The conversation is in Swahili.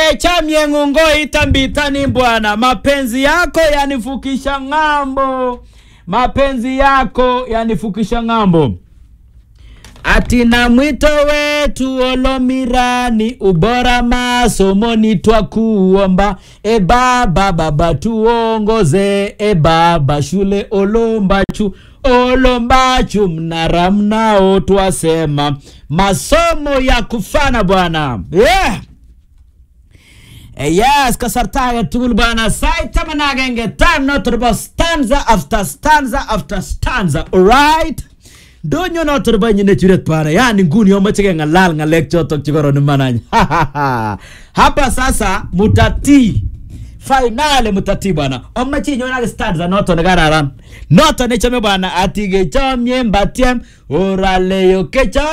kechamye ng'ungoita mbitani bwana mapenzi yako yanifukisha ng'ambo mapenzi yako yanifukisha ng'ambo ati na mwito wetu olomirani ubora masomoni twakuomba e baba baba tuongoze e baba shule olombachu olombachu mnara mnao twasema masomo ya kufana bwana yeah. Eh, yes kasarta age tugul bana sait taman ak agenge time noto nebo stanza after stanza after stanza alright ndonyo noto nebo inyi nechuret bana yani nguni omoche keng'alal ng'alek chotok chekoron imanany hapa sasa mutatii finale mutatii bwana omoche inyon ak stanza noto nekararan noto nechome bwana ati kechomye mbatiem oraleyo kecho